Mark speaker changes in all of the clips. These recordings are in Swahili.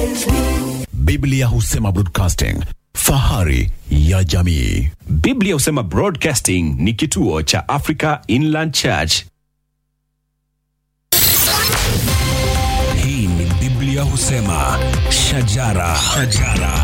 Speaker 1: Biblia husema broadcasting, fahari ya jamii.
Speaker 2: Biblia husema Broadcasting ni kituo cha Africa Inland Church.
Speaker 3: Hii ni Biblia husema shajara, shajara.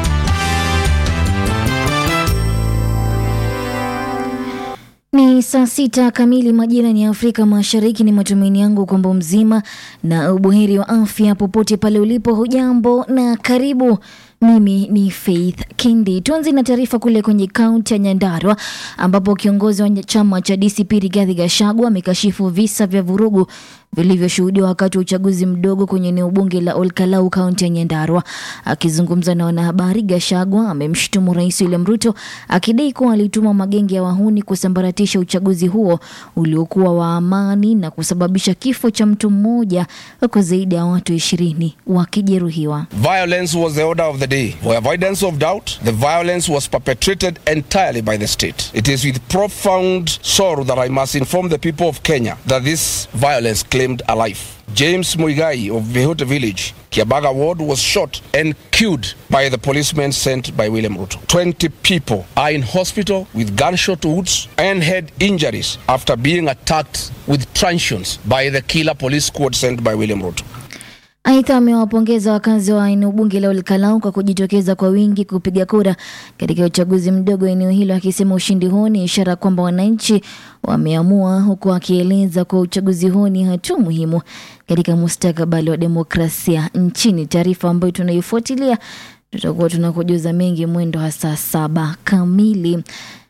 Speaker 4: Ni saa sita kamili majira ni Afrika Mashariki. Ni matumaini yangu kwamba mzima na ubuheri wa afya popote pale ulipo. Hujambo na karibu. Mimi ni Faith Kindi. Tuanze na taarifa kule kwenye kaunti ya Nyandarua ambapo kiongozi wa chama cha DCP Rigathi Gachagua amekashifu visa vya vurugu vilivyoshuhudiwa wakati wa uchaguzi mdogo kwenye eneo bunge la Olkalau, kaunti ya Nyandarua. Akizungumza na wanahabari, Gachagua amemshutumu Rais William Ruto akidai kuwa alituma magenge ya wahuni kusambaratisha uchaguzi huo uliokuwa wa amani na kusababisha kifo cha mtu mmoja huku zaidi ya watu ishirini wakijeruhiwa.
Speaker 5: Violence was the order of the day. For avoidance of doubt, the violence was perpetrated entirely by the state. It is with profound sorrow that I must inform the people of Kenya that this violence claimed a life. James Muigai of Vihota village, Kiabaga ward, was shot and killed by the policemen sent by William Ruto. 20 people are in hospital with gunshot wounds and head injuries after being attacked with truncheons by the killer police squad sent by William Ruto.
Speaker 4: Aidha, amewapongeza wakazi wa eneo bunge la Olkalau kwa kujitokeza kwa wingi kupiga kura katika uchaguzi mdogo eneo hilo, akisema ushindi huo ni ishara kwamba wananchi wameamua, huku akieleza kuwa uchaguzi huo ni hatua muhimu katika mustakabali wa demokrasia nchini. Taarifa ambayo tunaifuatilia tutakuwa tunakujuza mengi mwendo wa saa saba kamili.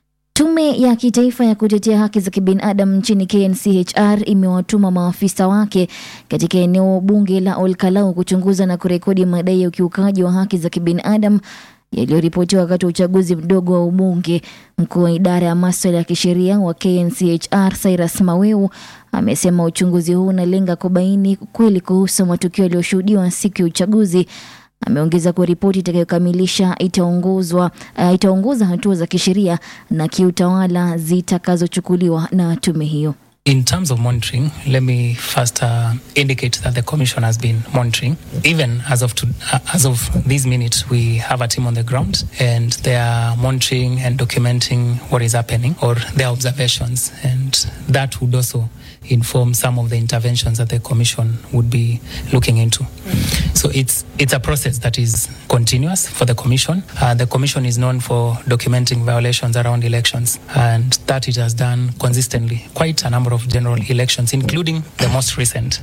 Speaker 4: Tume ya kitaifa ya kutetea haki za kibinadamu nchini KNCHR imewatuma maafisa wake katika eneo bunge la Olkalau kuchunguza na kurekodi madai ya ukiukaji wa haki za kibinadamu yaliyoripotiwa wakati wa uchaguzi mdogo wa ubunge. Mkuu wa idara ya maswala ya kisheria wa KNCHR Cyrus Maweu amesema uchunguzi huu unalenga kubaini kweli kuhusu matukio yaliyoshuhudiwa siku ya uchaguzi. Ameongeza kuwa ripoti itakayokamilisha itaongozwa uh, itaongoza hatua za kisheria na kiutawala zitakazochukuliwa na tume hiyo.
Speaker 6: In terms of monitoring, let me first uh, indicate that the Commission has been monitoring. Even as of, to, uh, as of this minute, we have a team on the ground and they are monitoring and documenting what is happening or their observations. And that would also inform some of the interventions that the Commission would be looking into. So it's, it's a process that is continuous for the Commission. Uh, the Commission is known for documenting violations around elections, and that it has done consistently quite a number of general elections, including the most recent.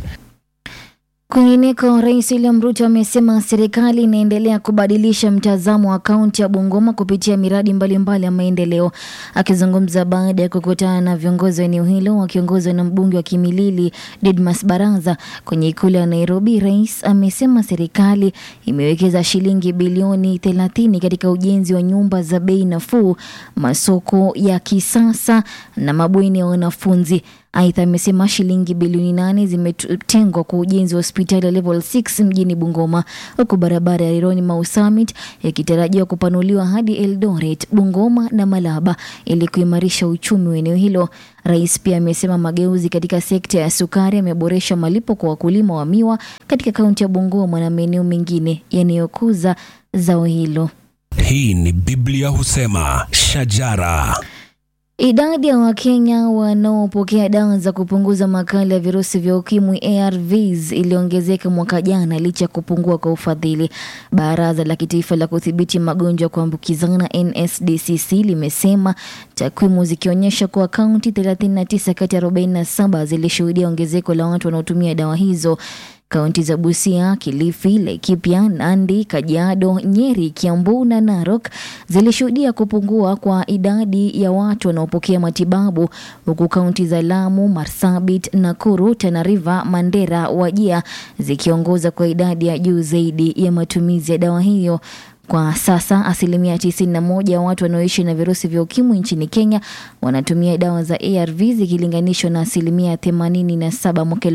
Speaker 4: Kwingineko, Rais William Ruto amesema serikali inaendelea kubadilisha mtazamo wa kaunti ya Bungoma kupitia miradi mbalimbali mbali ya maendeleo. Akizungumza baada ya kukutana na viongozi wa eneo hilo wakiongozwa na mbunge wa Kimilili Didmas Baraza kwenye ikulu ya Nairobi, rais amesema serikali imewekeza shilingi bilioni 30 katika ujenzi wa nyumba za bei nafuu, masoko ya kisasa na mabweni ya wanafunzi. Aidha, amesema shilingi bilioni nane zimetengwa kwa ujenzi wa hospitali ya level 6 mjini Bungoma, huku barabara ya Rironi Mau Summit ikitarajiwa kupanuliwa hadi Eldoret, Bungoma na Malaba ili kuimarisha uchumi wa eneo hilo. Rais pia amesema mageuzi katika sekta ya sukari yameboresha malipo kwa wakulima wa miwa katika kaunti ya Bungoma na maeneo mengine yanayokuza zao hilo.
Speaker 3: Hii ni Biblia husema shajara.
Speaker 4: Idadi ya Wakenya wanaopokea dawa za kupunguza makali ya virusi vya ukimwi ARVs iliongezeka mwaka jana licha ya kupungua kwa ufadhili. Baraza la Kitaifa la Kudhibiti Magonjwa ya Kuambukizana NSDCC limesema takwimu zikionyesha kuwa kaunti 39 kati ya 47 zilishuhudia ongezeko la watu wanaotumia dawa hizo. Kaunti za Busia, Kilifi, Laikipia, Nandi, Kajiado, Nyeri, Kiambu na Narok zilishuhudia kupungua kwa idadi ya watu wanaopokea matibabu, huku kaunti za Lamu, Marsabit, Nakuru, Tana River, Mandera, Wajia zikiongoza kwa idadi ya juu zaidi ya matumizi ya dawa hiyo. Kwa sasa asilimia 91 ya watu wanaoishi na virusi vya ukimwi nchini Kenya wanatumia dawa za ARV zikilinganishwa na asilimia 87 mwaka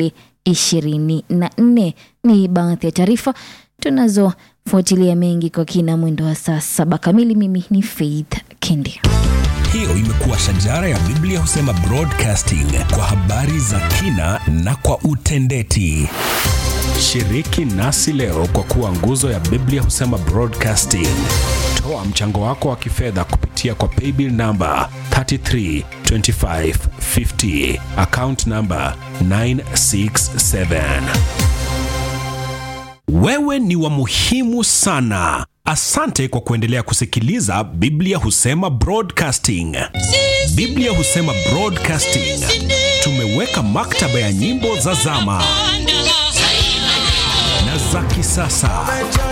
Speaker 4: 2024. Ni baadhi ya taarifa tunazofuatilia mengi kwa kina mwendo wa saa saba kamili. Mimi ni Faith Kendi.
Speaker 3: Hiyo imekuwa shajara ya Biblia husema broadcasting kwa habari za kina na kwa utendeti.
Speaker 2: Shiriki nasi leo kwa kuwa nguzo ya Biblia husema broadcasting. Toa mchango wako wa kifedha kupitia kwa paybill namba 332550 account namba 967. Wewe ni wa muhimu sana. Asante kwa kuendelea kusikiliza Biblia husema broadcasting. Biblia husema broadcasting. Tumeweka maktaba ya nyimbo za zama na za kisasa